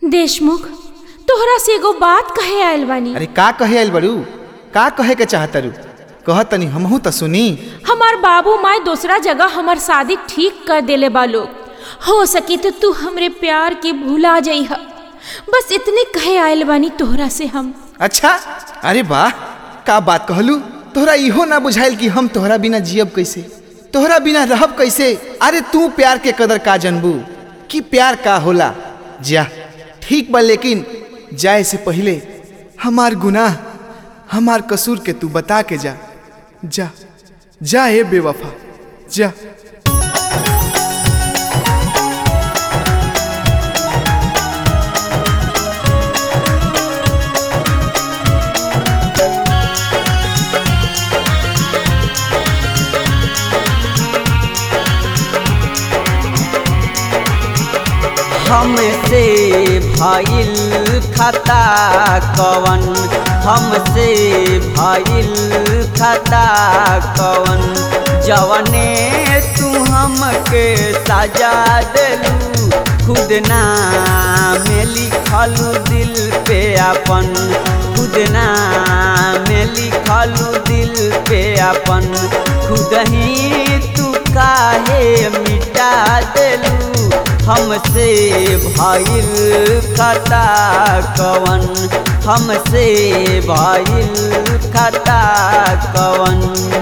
देशमुख तोहरा से एगो बात कहे आयल बानी अरे का कहे आइल बड़ू का कहे के चाहतरू कह तनी हमहू तो सुनी हमार बाबू माए दूसरा जगह हमार शादी ठीक कर देले बा लोग हो सके तो तू हमरे प्यार के भुला जाइह बस इतने कहे आयल बानी तोहरा से हम अच्छा अरे वाह का बात कहलू तोहरा इहो ना बुझाइल कि हम तोहरा बिना जियब कैसे तोहरा बिना रहब कैसे अरे तू प्यार के कदर का जनबू कि प्यार का होला जा ठीक बा लेकिन जाए से पहले हमार गुनाह हमार कसूर के तू बता के जा जा जा ए बेवफा जा हमसे भइल खता कवन हमसे भइल खता कवन जवने तू हमके सजा देलू खुद नाम लिखलू दिल पे अपन खुद नाम लिखलू दिल पे अपन खुद ही तू काहे मिटा देलू हमसे भइल खता कवन हमसे भइल खता कवन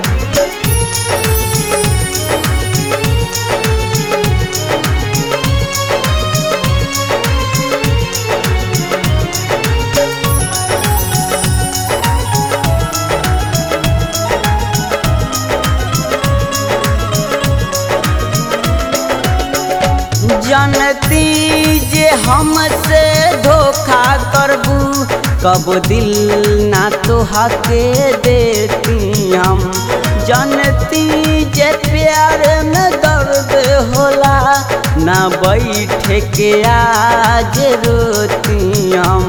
जनती जे हमसे धोखा करबू कब दिल ना तोहा के देती हम जनती जे प्यार में दर्द होला ना बैठे के आज रोती हम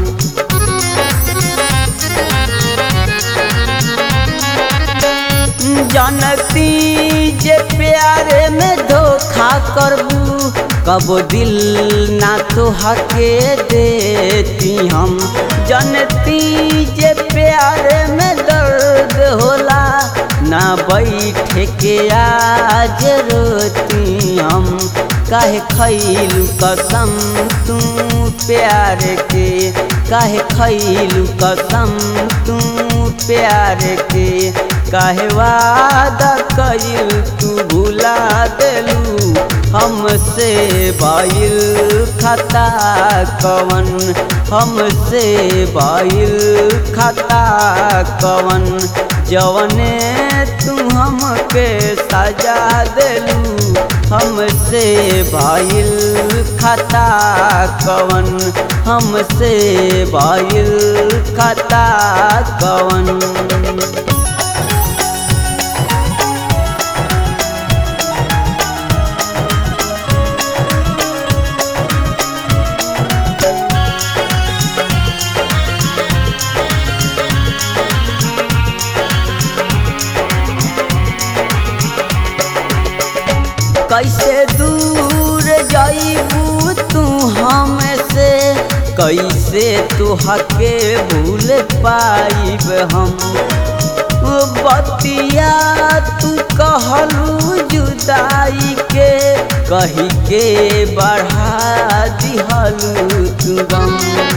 जानती जे प्यारे में धोखा करबू कब दिल ना तोहा के देती हम जानती जे प्यारे में दर्द होला ना बैठे के आज रोती हम काहे खैलू कसम तू प्यार के काहे खैलू कसम तू प्यार के काहे वादा कइल तू भुला देलू हमसे बाइल खता कवन हमसे बाइल खता कवन जवने तू हमके सजा देलू हमसे बाइल खता कवन हमसे बाइल खता कवन कैसे दूर जाइबू तू हमसे कैसे तुहके भूल पाइब हम बतिया तू कहलू जुदाई के कही के बढ़ा दिहलू तू गम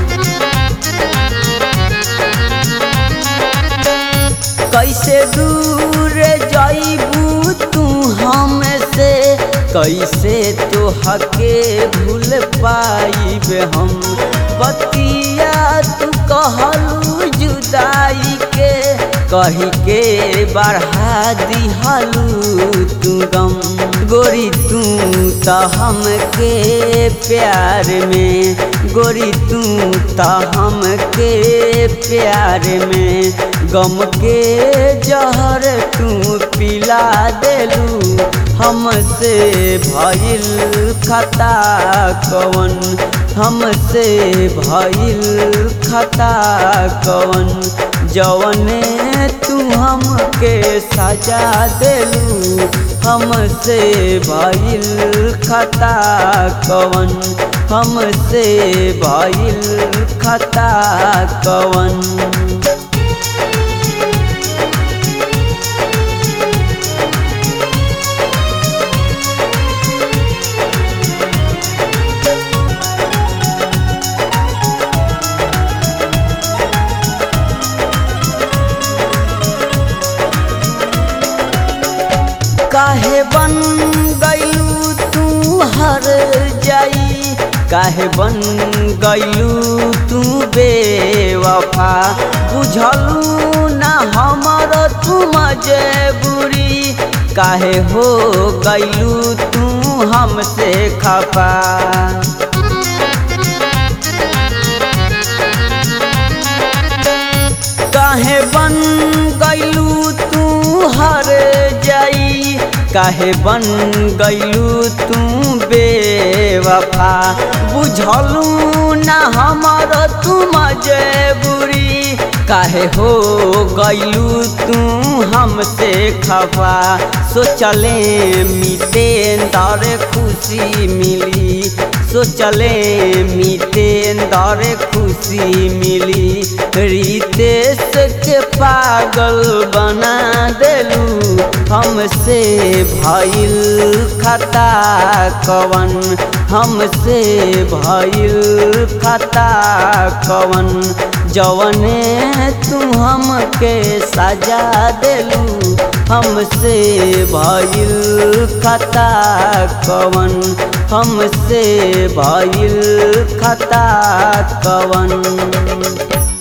कैसे दूर जाइबू तू हमसे कैसे तो हके भूल पाइब हम बतिया तू कहलू जुदाई के कही के बढ़ा दिहलू तू गम गोरी तू तो हमके प्यार में गोरी तू तो हमके प्यार में गम के जहर तू पिला देलू हमसे भइल खता कवन हमसे भइल खता कवन जवने तू हमके सजा देलू हमसे भइल खता कवन हमसे भइल खता कवन काहे बन गईलू तू हर जाई काहे बन गईलू तू बेवफा बुझलू ना हमर तू मजबूरी काहे हो गईलू तू हमसे खफा काहे बन गईलू तू हर जाई काहे बन गईलू तू बेवफा बुझलू ना हमर तू मजबूरी काहे हो गईलू तू हमसे खफा सोचले मिटे दर खुशी मिली सोचले मिटे दर खुशी मिली रितेश के पागल बना देलू हमसे भइल खता कवन हमसे भइल खता कवन जवने तू हमके सजा देलू हमसे भइल खता कवन हमसे भइल खता कवन